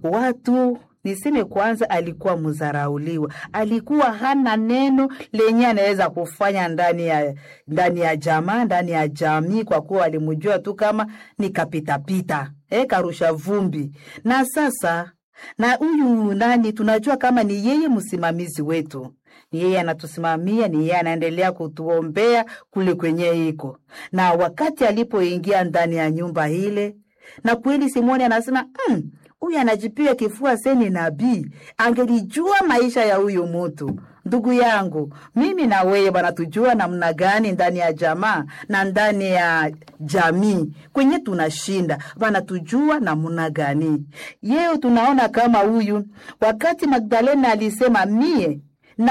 Watu niseme kwanza, alikuwa mzarauliwa, alikuwa hana neno lenye anaweza kufanya ndani ya ndani ya jamaa, ndani ya jamii, kwa kuwa walimjua tu kama ni kapitapita, eh, karusha vumbi. Na sasa na huyu nani, tunajua kama ni yeye msimamizi wetu, ni yeye anatusimamia, ni yeye anaendelea kutuombea kule kwenye iko. Na wakati alipoingia ndani ya nyumba ile, na kweli Simoni anasema "Mm, huyu anajipiga kifua seni nabii, angelijua maisha ya huyu mutu. Ndugu yangu, mimi na wewe bwana, tujua namna gani ndani ya jamaa na ndani ya jamii kwenye tunashinda bana, tujua namna gani yeo. Tunaona kama huyu wakati Magdalena alisema mie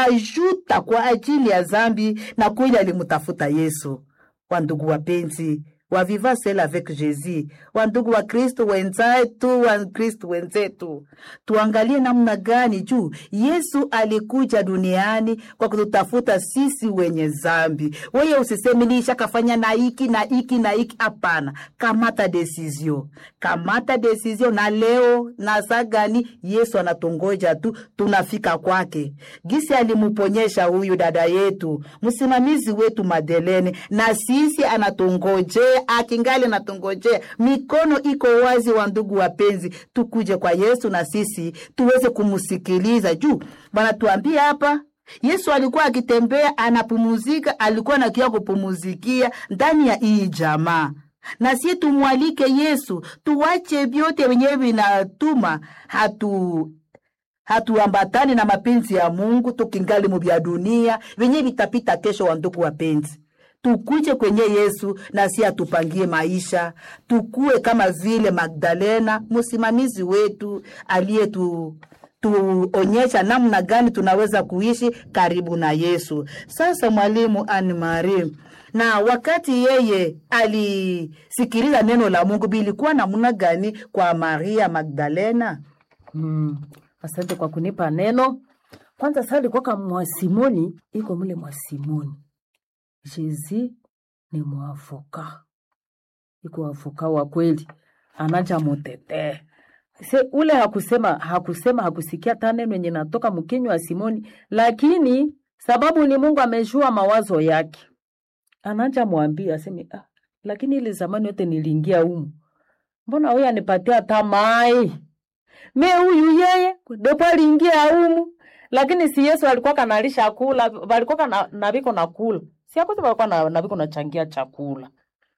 najuta kwa ajili ya zambi, na kweli alimtafuta Yesu. Wandugu wapenzi wa Viva Celle avec Jésus, wandugu wa Kristo wenzetu, wa Kristo wenzetu, tuangalie namna gani juu Yesu alikuja duniani kwa kututafuta sisi wenye zambi. Wewe usiseme nisha kafanya na hiki na hiki na hiki, hapana. Kamata desizio, kamata desizio, na leo na saa gani Yesu anatongoja tu, tunafika kwake. Gisi alimuponyesha huyu dada yetu, msimamizi wetu Madelene, na sisi anatongojea akingali natungojea, mikono iko wazi. Wa ndugu wapenzi, tukuje kwa Yesu na sisi tuweze kumsikiliza juu banatuambia hapa Yesu alikuwa akitembea anapumuzika, alikuwa nakia kupumuzikia ndani ya hii jamaa na sie tumwalike Yesu, tuwache vyote wenyewe vinatuma hatu hatuambatani na mapenzi ya Mungu, tukingali mu vya dunia vyenye vitapita kesho. Wa ndugu wapenzi tukuje kwenye Yesu na si atupangie maisha, tukue kama vile Magdalena, msimamizi wetu aliyetu tuonyesha namna gani tunaweza kuishi karibu na Yesu. Sasa mwalimu Anne Marie, na wakati yeye alisikiliza neno la Mungu, bilikuwa namna gani kwa Maria Magdalena? Mm, asante kwa kunipa neno. Kwanza sasa alikuwa kama mwasimoni, iko mule mwasimoni Jezi ni mwavuka, iko wavuka wa kweli, anaja mutetee se ule hakusema hakusema hakusikia hata neno yenye natoka mkinywa wa Simoni, lakini sababu ni Mungu amejua mawazo yake, anaja mwambia aseme ah, lakini ile zamani yote niliingia humu, mbona huyu anipatia hata mai me huyu yeye depo aliingia humu, lakini si Yesu alikuwa kanalisha kula, walikuwa kana naviko na kula si akuti walikuwa na naviko nachangia chakula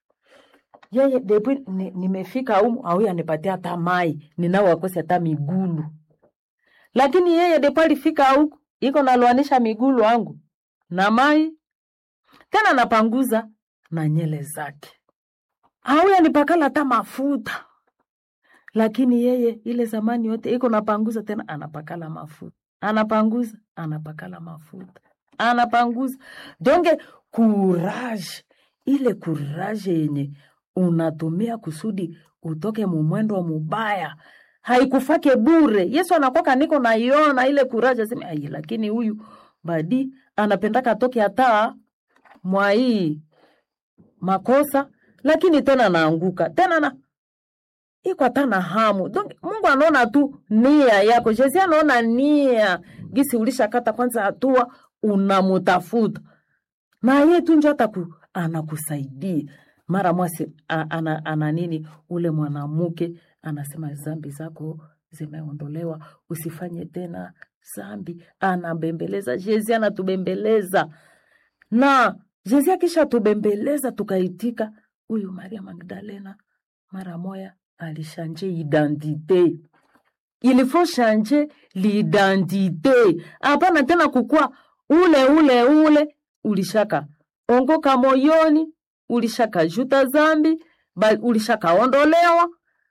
yeye depo ni- nimefika humu au anipatia hata mai ninao wakosi hata migulu, lakini yeye depo alifika huku iko nalwanisha migulu wangu na mai tena napanguza na nyele zake, au anipakala hata mafuta, lakini yeye ile zamani yote iko napanguza tena anapakala mafuta, anapanguza anapakala mafuta, anapanguza donge courage, ile courage yenye unatumia kusudi utoke mumwendo mubaya haikufake bure. Yesu anakwaka niko naiona ile courage, aseme ai, lakini huyu badi anapendaka atoke hata mwa hii makosa, lakini tena naanguka tena na iko hata na hamu donc Mungu anaona tu nia yako. Jesi anaona nia gisi ulishakata kwanza hatua unamutafuta na yeye tu njo hata ku, anakusaidia mara mwasi a- ana, ana nini ule mwanamke anasema zambi zako zimeondolewa, usifanye tena zambi. Anabembeleza Jezi, anatubembeleza na Jezi akisha tubembeleza tukaitika, huyu Maria Magdalena mara moya alishanje identite il faut changer l'identité hapana tena kukua ule ule ule ulishaka ongoka moyoni ulishaka juta zambi ba- ulishakaondolewa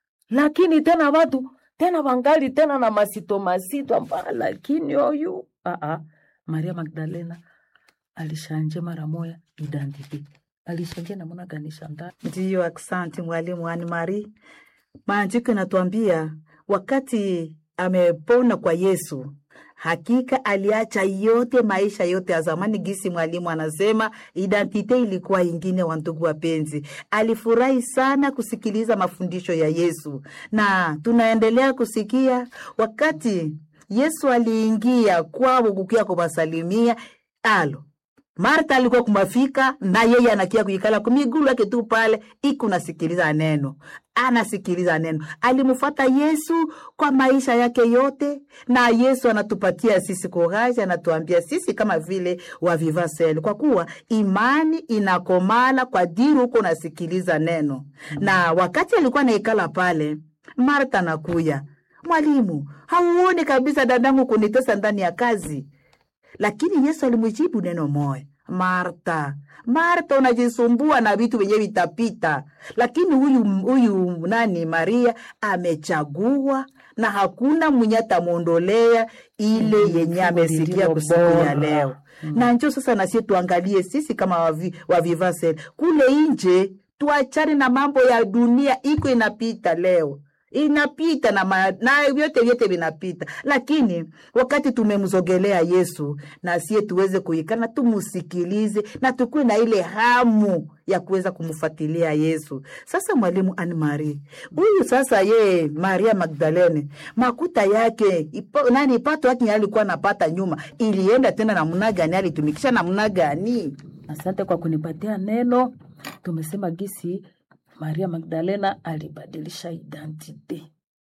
lakini tena watu tena wangali tena na masito masito amba lakini oyu Aa, maria magdalena alishanje mara moya identity alishanje namuna gani shanda Ndiyo, aksanti mwalimu Ani Mari. Maandiko inatuambia wakati amepona kwa Yesu, hakika aliacha yote maisha yote ya zamani. Gisi mwalimu anasema identite ilikuwa ingine. Wa ndugu wapenzi, alifurahi sana kusikiliza mafundisho ya Yesu, na tunaendelea kusikia wakati Yesu aliingia kwao kukia kuwasalimia alo Marta alikuwa kumafika na yeye anakia kuikala kumigulu yake tu pale, iku nasikiliza neno, anasikiliza neno. Alimfuata Yesu kwa maisha yake yote, na Yesu anatupatia sisi courage, anatuambia sisi kama vile wa Vivasel, kwa kuwa imani inakomala kwa diri huko unasikiliza neno. Na wakati alikuwa naikala pale, Marta nakuya, mwalimu, hauoni kabisa dadangu kunitesa ndani ya kazi lakini Yesu alimjibu neno moja, Marta, Marta, unajisumbua na vitu vyenye vitapita, lakini huyu huyu nani Maria amechagua na hakuna mwenye atamwondolea ile yenye amesikia lililo kusiku ya bora. leo. Na njo sasa nasie tuangalie sisi kama wavi, wavivasel kule nje, tuachane na mambo ya dunia, iko inapita leo inapita na, ma, na vyote vyote vinapita, lakini wakati tumemzogelea Yesu na sie tuweze kuikana, tumusikilize na tukuwe na ile hamu ya kuweza kumfuatilia Yesu. Sasa mwalimu Anne Marie huyu sasa, ye Maria Magdalene makuta yake ipo, nani pato yake alikuwa napata nyuma, ilienda tena namna gani? Alitumikisha namna gani? asante kwa kunipatia neno tumesema gisi maria magdalena alibadilisha identite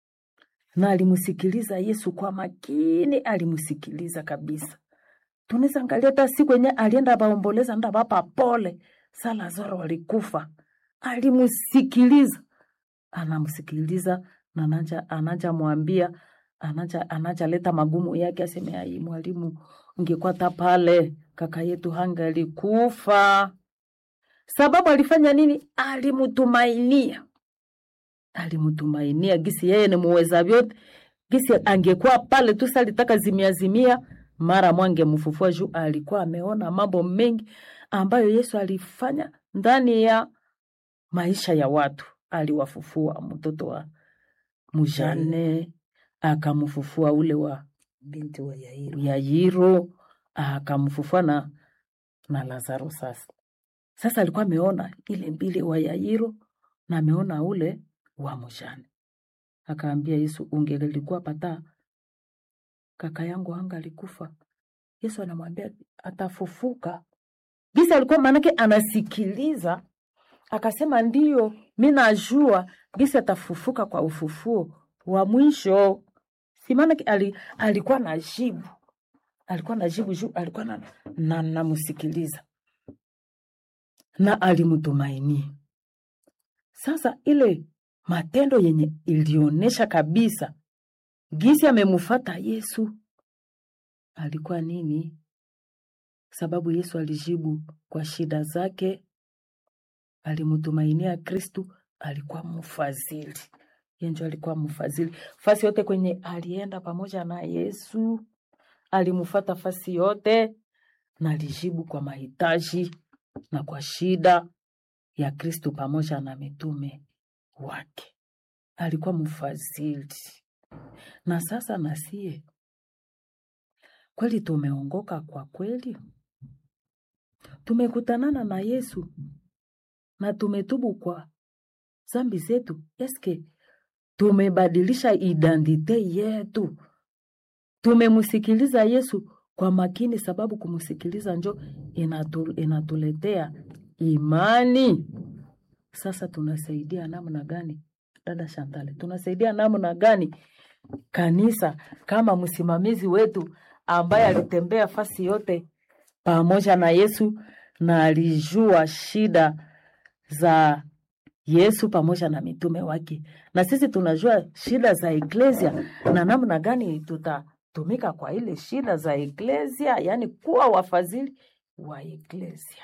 na alimsikiliza yesu kwa makini alimsikiliza kabisa tunaweza angalia hata siku yenye alienda baomboleza nda bapa pole sa lazaro alikufa alimsikiliza anamsikiliza na anaja, anaja mwambia anaja, anaja leta magumu yake aseme ai mwalimu ungekuwa ta pale kaka yetu hangalikufa sababu alifanya nini alimtumainia alimtumainia gisi yeye ni muweza vyote gisi angekuwa pale tu salitaka zimia zimia mara mwange mfufua juu alikuwa ameona mambo mengi ambayo yesu alifanya ndani ya maisha ya watu aliwafufua mtoto wa mujane akamfufua ule wa Binti wa Yairo. Yairo akamfufua na, na Lazaro. Sasa sasa alikuwa ameona ile mbili wa Yairo na ameona ule wa mjane, akaambia Yesu, ungelikuwa pata kaka yangu hanga alikufa. Yesu anamwambia atafufuka. Gisi alikuwa maanake anasikiliza, akasema ndiyo, mi najua gisi atafufuka kwa ufufuo wa mwisho. Si maanake ali, alikuwa na jibu alikuwa na jibu juu alikuwa na, na, namsikiliza na alimtumainia. Sasa ile matendo yenye ilionyesha kabisa gisi amemfata Yesu alikuwa nini? Sababu Yesu alijibu kwa shida zake, alimtumainia Kristu, alikuwa mfadhili yenjo, alikuwa mfadhili fasi yote kwenye alienda pamoja na Yesu alimfata fasi yote na alijibu kwa mahitaji na kwa shida ya Kristu pamoja na mitume wake. Alikuwa mfadhili. Na sasa nasie kweli tumeongoka kwa kweli, tumekutanana na Yesu na tumetubu kwa zambi zetu. Eske tumebadilisha identite yetu? Tumemsikiliza Yesu kwa makini, sababu kumsikiliza njo inatu, inatuletea imani. Sasa tunasaidia namna gani, dada Shantale? Tunasaidia namna gani kanisa kama msimamizi wetu ambaye alitembea fasi yote pamoja na Yesu na alijua shida za Yesu pamoja na mitume wake, na sisi tunajua shida za eklesia na namna gani tutatumika kwa ile shida za eklesia, yaani kuwa wafadhili wa eklesia.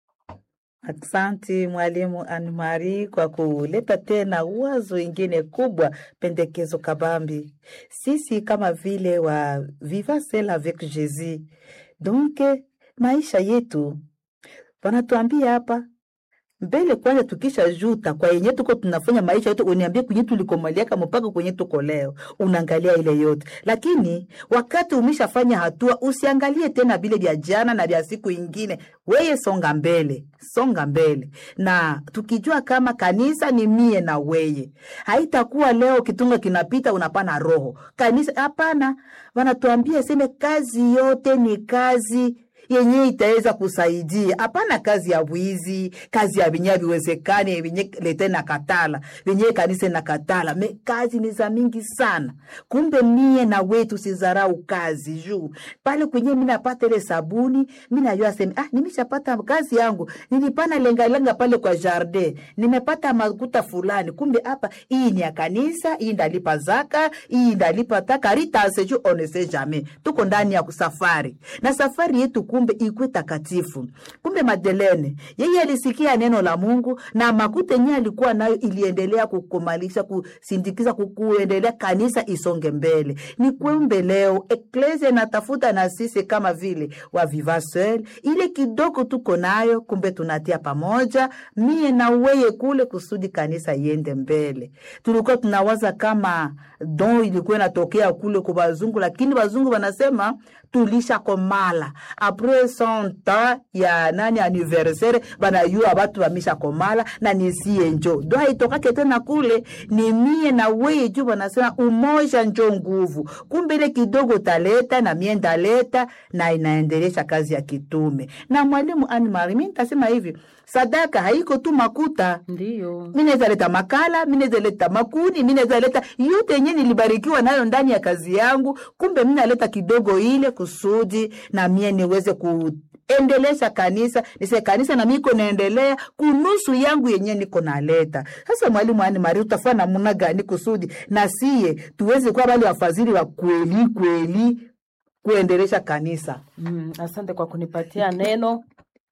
Aksanti mwalimu Anne-Marie kwa kuleta tena wazo ingine kubwa, pendekezo kabambi. Sisi kama vile wa Viva Celle avec Jésus, donc maisha yetu wanatuambia hapa mbele kwanza, tukisha juta kwa yenye tuko tunafanya maisha yetu, uniambie kwenye tulikomaliaka mpaka kwenye tuko leo, unaangalia ile yote. Lakini wakati umeshafanya hatua, usiangalie tena vile vya jana na vya siku ingine, weye songa mbele, songa mbele. Na tukijua kama kanisa ni mie na weye, haitakuwa leo kitunga kinapita unapana roho kanisa. Hapana, wanatuambia seme kazi yote ni kazi yenye itaweza kusaidia. Hapana kazi ya wizi, kazi ya vinye viwezekane vinye lete na katala vinye kanisa na katala me, kazi ni za mingi sana. Kumbe mie na wetu sizarau kazi juu pale kwenye mi napata ile sabuni, mi najua sema ah, nimeshapata kazi yangu, nilipana lengalenga pale kwa jardin, nimepata makuta fulani. Kumbe hapa hii ni ya kanisa, hii ndalipa zaka, hii ndalipa taka ritase juu on ne sait jamais, tuko ndani ya safari na safari yetu kumbe ikwe takatifu. Kumbe Madelene yeye alisikia neno la Mungu na makuta yenyewe alikuwa nayo iliendelea kukomalisha kusindikiza kuendelea kanisa isonge mbele. Ni kumbe leo eklesia inatafuta na sisi kama vile wa Viva Seul, ile kidogo tuko nayo, kumbe tunatia pamoja, mie na weye kule kusudi kanisa iende mbele. Tulikuwa tunawaza kama don ilikuwa inatokea kule kwa wazungu, lakini wazungu wanasema tulisha komala apres cent ya nani anniversaire banayua batu bamisha komala na nisie njo do haitokake tena kule ni mie na weye juu banasema umoja njo nguvu kumbe ile kidogo taleta na mie ndaleta na inaendelesha kazi ya kitume na mwalimu Anne-Marie mi nitasema hivi sadaka haiko tu makuta Ndiyo. mi naweza leta makala, mi naweza leta makuni, mi naweza leta yote yenye nilibarikiwa nayo ndani ya kazi yangu. Kumbe mi naleta kidogo ile kusudi na mie niweze kuendelesha kanisa, nise kanisa na miko naendelea kunusu yangu yenye niko naleta. Sasa mwalimu Ani Mari, utafanya namna gani kusudi na siye tuweze kuwa wale wafadhili wa kweli kweli kuendelesha kanisa? Mm, asante kwa kunipatia neno.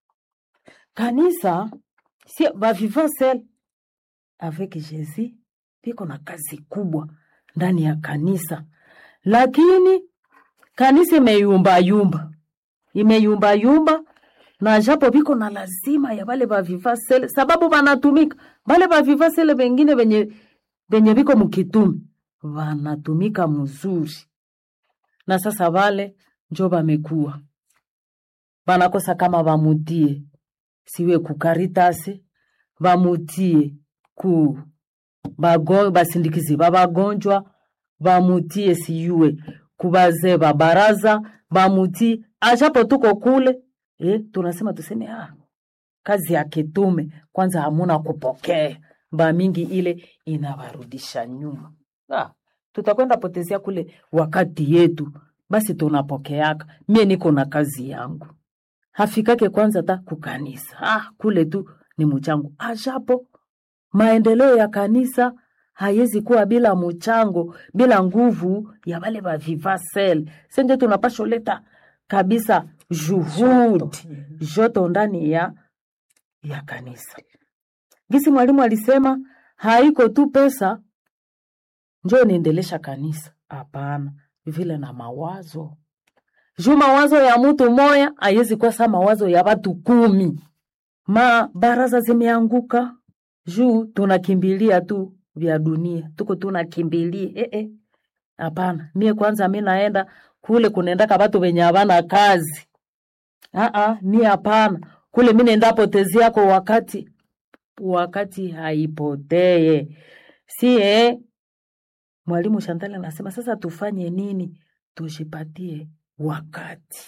Kanisa si ba vivant seul avec Jésus piko na kazi kubwa ndani ya kanisa, lakini kanisa imeyumba yumba, imeyumba yumba na japo viko na lazima ya wale ba vivant seul, sababu wanatumika wale ba vivant seul wengine venye venye viko mkitume wanatumika mzuri, na sasa wale njo bamekuwa banakosa kama bamutie siwe ku Karitasi bamutie ku bago, basindikizi ba bagonjwa bamutie siyue kubazee ba baraza bamutie ajapo tuko kule eh, tunasema tuseme ah, kazi ya kitume kwanza hamuna kupokea ba mingi ile inawarudisha nyuma ah, tutakwenda potezea kule wakati yetu basi tunapokeaka mie niko na kazi yangu hafikake kwanza ta kukanisa ah, kule tu ni mchango ajapo maendeleo ya kanisa haiwezi kuwa bila mchango bila nguvu ya wale wa vivasel senje tunapasha leta kabisa juhudi joto ndani ya ya kanisa gisi mwalimu alisema haiko tu pesa njo niendelesha kanisa hapana vile na mawazo juu mawazo ya mtu moya haiwezi kuwa sa mawazo ya watu kumi. Ma baraza zimeanguka juu tunakimbilia tu vya dunia, tuko tunakimbilia eh eh. Hapana, mie kwanza mi naenda kule kunaendaka watu wenye havana kazi. Ah ah, mie hapana, kule mi naenda potezi yako wakati wakati haipotee. Si eh, mwalimu Shantale anasema sasa tufanye nini? Tujipatie wakati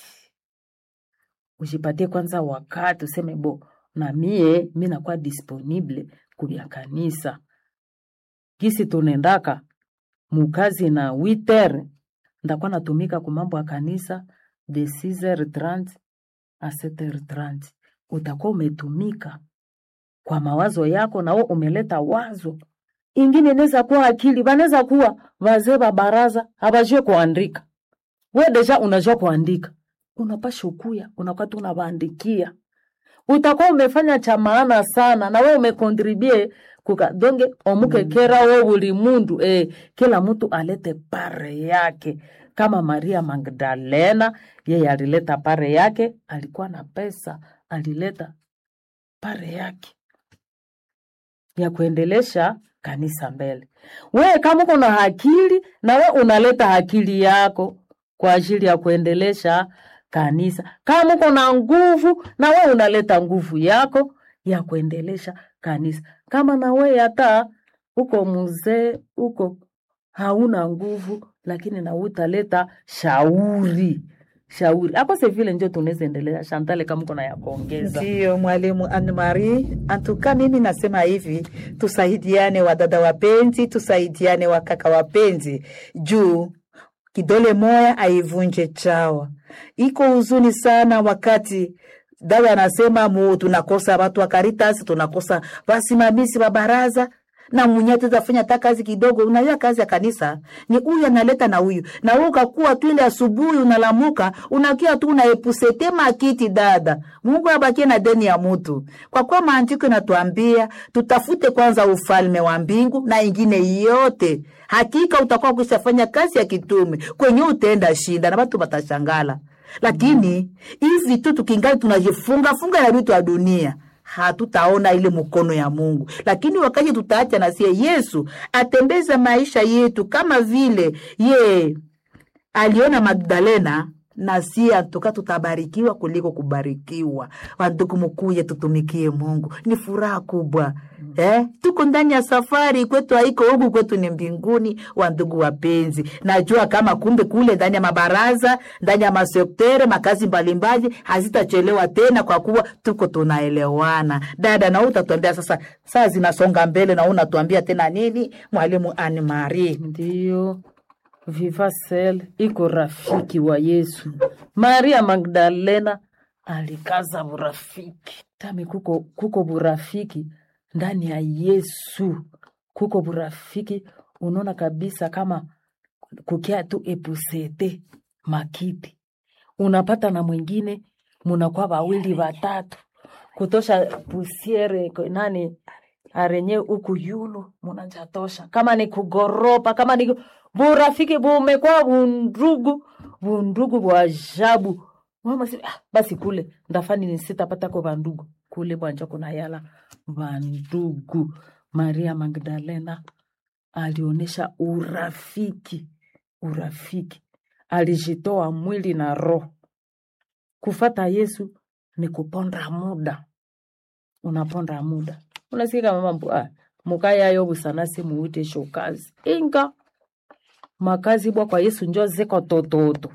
ujipatie kwanza wakati useme bo na mie mi nakuwa disponible kubya kanisa gisi tunendaka mukazi na witer ndakuwa natumika kumambo ya kanisa de 6h30 a 7h30 utakuwa umetumika kwa mawazo yako na wewe umeleta wazo ingine inaweza kuwa akili wanaweza kuwa wazee wa baraza hawajue kuandika we deja unajua kuandika unapasha ukuya unakuwa tu unawaandikia utakuwa umefanya cha maana sana na we umekontribue kuka donge omuke kera wo buli mundu eh, kila mtu alete pare yake kama Maria Magdalena yeye alileta pare yake, alikuwa na pesa, alileta pare yake ya kuendelesha kanisa mbele. We kama uko na akili na we unaleta akili yako kwa ajili ya kuendelesha kanisa. Kama uko na nguvu na we unaleta nguvu yako ya kuendelesha kanisa. Kama na we hata uko mzee uko hauna nguvu, lakini na we utaleta shauri shauri akose vile njo tunaweza endelea. Shantale, kama uko na ya kuongeza Ndiyo mwalimu Anne-Marie, antuka mimi nasema hivi, tusaidiane wadada wapenzi, tusaidiane wakaka wapenzi, juu kidole moya aivunje chawa. Iko huzuni sana wakati dada anasema mu tunakosa watu wa Caritas, tunakosa wasimamizi wa baraza na mwenyewe tutafanya hata kazi kidogo. Unajua kazi ya kanisa ni huyu analeta na huyu na wewe ukakuwa tu ile asubuhi unalamuka unakia tu unaepusete makiti. Dada, Mungu abakie na deni ya mutu, kwa kuwa maandiko inatuambia tutafute kwanza ufalme wa mbingu na ingine yote, hakika utakuwa kushafanya kazi ya kitume kwenye utenda shinda na watu watashangala. Lakini hivi tu tukingali tunajifunga funga na vitu ya dunia hatutaona ile mkono ya Mungu. Lakini wakati tutaacha na sie Yesu atembeza maisha yetu kama vile ye aliona Magdalena na sie atoka tutabarikiwa kuliko kubarikiwa. Wandugu, mukuye tutumikie Mungu, ni furaha kubwa eh? Tuko ndani ya safari, kwetu haiko huku, kwetu ni mbinguni. Wandugu wapenzi, najua kama kumbe kule ndani ya mabaraza, ndani ya masektere, makazi mbalimbali hazitachelewa tena, kwa kuwa tuko tunaelewana. Dada, na utatuambia sasa, saa zinasonga mbele, na unatuambia tena nini, mwalimu Anne Marie? Ndiyo, Vivasel iko rafiki wa Yesu. Maria Magdalena alikaza burafiki tami, kuko, kuko burafiki ndani ya Yesu, kuko burafiki. Unaona kabisa kama kukia tu epusete makiti, unapata na mwingine, munakuwa wawili watatu kutosha pusiere ko- nani arenye uku yulu munajatosha, kama ni kugoropa, kama ni burafiki bumekuwa bundugu bundugu bwa ajabu. Mama si, ah, basi kule ndafani ni sitapata ko bandugu kule bwanja kuna yala bandugu. Maria Magdalena alionyesha urafiki, urafiki, alijitoa mwili na roho. Kufata Yesu ni kuponda muda, unaponda muda. Unasikia mama mbu, ah, mukayayo busanasi muute shokazi inga makazi bwa kwa Yesu njo ziko tototo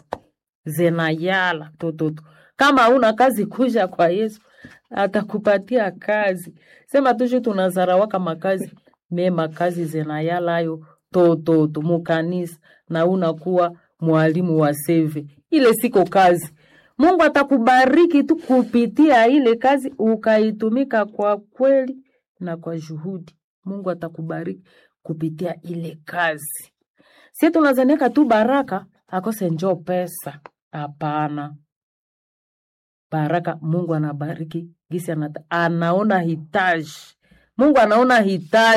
zinayala tototo. Kama una kazi kuja kwa Yesu atakupatia kazi. Sema tushu tunazarawaka makazi me makazi zinayala ayo tototo mukanisa na unakuwa mwalimu wa seve, ile siko kazi. Mungu atakubariki tu kupitia ile kazi ukaitumika kwa kweli na kwa juhudi. Mungu atakubariki kupitia ile kazi. Si tunazaniaka tu baraka akose njo pesa. Hapana, baraka Mungu anabariki gisi anata, anaona hitaji. Mungu anaona hitaji